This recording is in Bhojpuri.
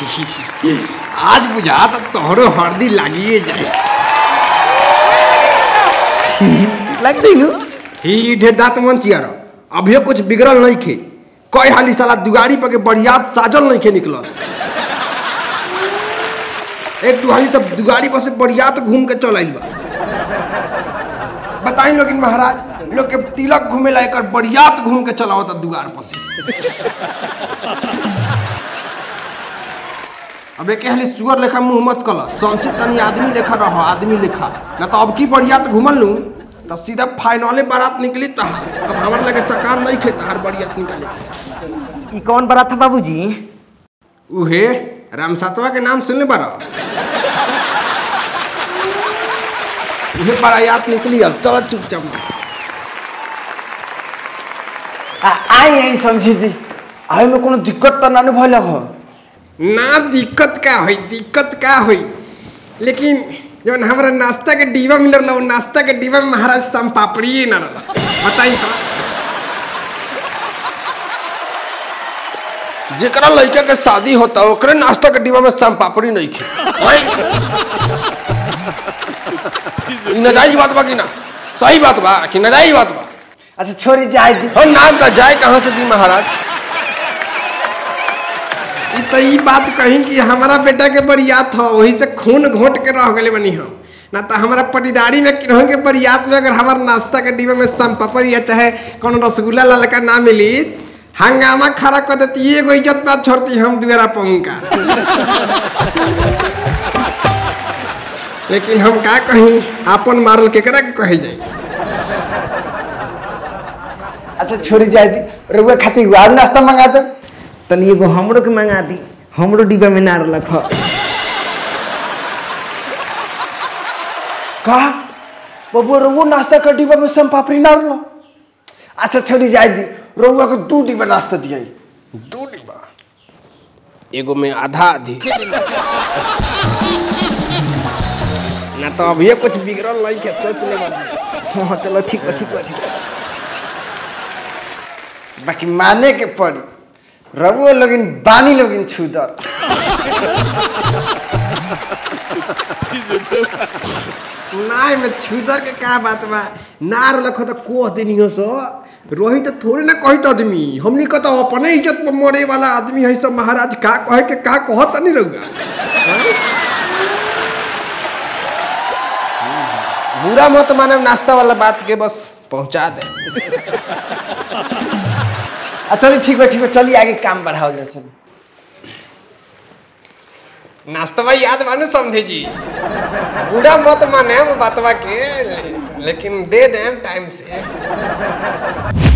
आज बुझा तो तोहरो हरदी लागिए जाए लग गई नु ही ढेर दांत मन चियार अभियो कुछ बिगड़ल नहीं खे कई हाली साला दुगाड़ी पर के बरियात साजल नहीं खे निकलल एक दू हाली तब दुगाड़ी पर से बरियात घूम के चल आइल बा बताई लोगिन महाराज लोग के तिलक घूमे ला एकर बरियात घूम के चलाओ था दुगार पर से अब एक हाली सुअर लेखा मुंह मत कल संचित तनी आदमी लेखा रहो आदमी लेखा ना तो अब की बरियात घूमल लू तो सीधा फाइनले बारात निकली तहार अब हमारे लगे सकान नहीं खे तहार बरियात निकले ई कौन बारात था बाबूजी उहे राम सातवा के नाम सुनले बारा उहे बारात निकली अब चलो चुपचाप आ आई आई समझी दी आए में कोनो दिक्कत त ना भइल हो ना दिक्कत का होई दिक्कत का होई लेकिन जब हमारा नाश्ता के डिब्बा मिलल रहा नाश्ता के डिब्बा में महाराज सम पापड़ी ना रहा बताई तो जेकरा लड़का के शादी होता ओकरे नाश्ता के डिब्बा में सम पापड़ी नहीं खे ई नजायज बात बा कि ना सही बात बा कि नजायज बात बा अच्छा छोरी जाए दी हम नाम का जाए कहाँ से दी महाराज ई तो ई बात कही कि हमारा बेटा के बरियात हो वही से खून घोट के रह गए बनी हम ना तो हमारा पटीदारी में किन्हों के बरियात में अगर हमारा नाश्ता के डिब्बे में सम पापड़ या चाहे कौन रसगुल्ला ललका ना मिली हंगामा खड़ा कर देती एगो इज्जत ना छोड़ती हम दुआरा पहुंका लेकिन हम का कहीं आपन मारल केकरा के कहे जाई अच्छा छोरी जाए दी रउआ खातिर और नाश्ता मंगा दे तनी एगो हमरो के मंगा दी हमरो डिब्बा में ना रख का बबुआ रउआ नाश्ता का डिब्बा में सम पापड़ी ना रलो अच्छा छोरी जाए दी रउआ को दू डिब्बा नाश्ता दियाई दो डिब्बा एगो में आधा आधी ना तो अभी कुछ बिगड़ल नहीं के सोच ले बाबू। हाँ चलो ठीक बा ठीक बा ठीक बा बाकी माने के पड़ी रउआ लोगिन बानी लोगिन छुदर नाय में छुदर के का बात बा नार लखो तो कोह देनियो सो रोही तो थोड़े ना कहित आदमी हमनी का तो अपने इज्जत पर मरे वाला आदमी है सब महाराज का कहे के का कहत नहीं रहुआ बुरा मत माने नाश्ता वाला बात के बस पहुंचा दे आ चलिए ठीक बा ठीक बा चलिए आगे काम बढ़ाओ जाए चलो नाश्तवा याद मानो समझे जी बुरा मत माने बातवा के लेकिन दे दें टाइम से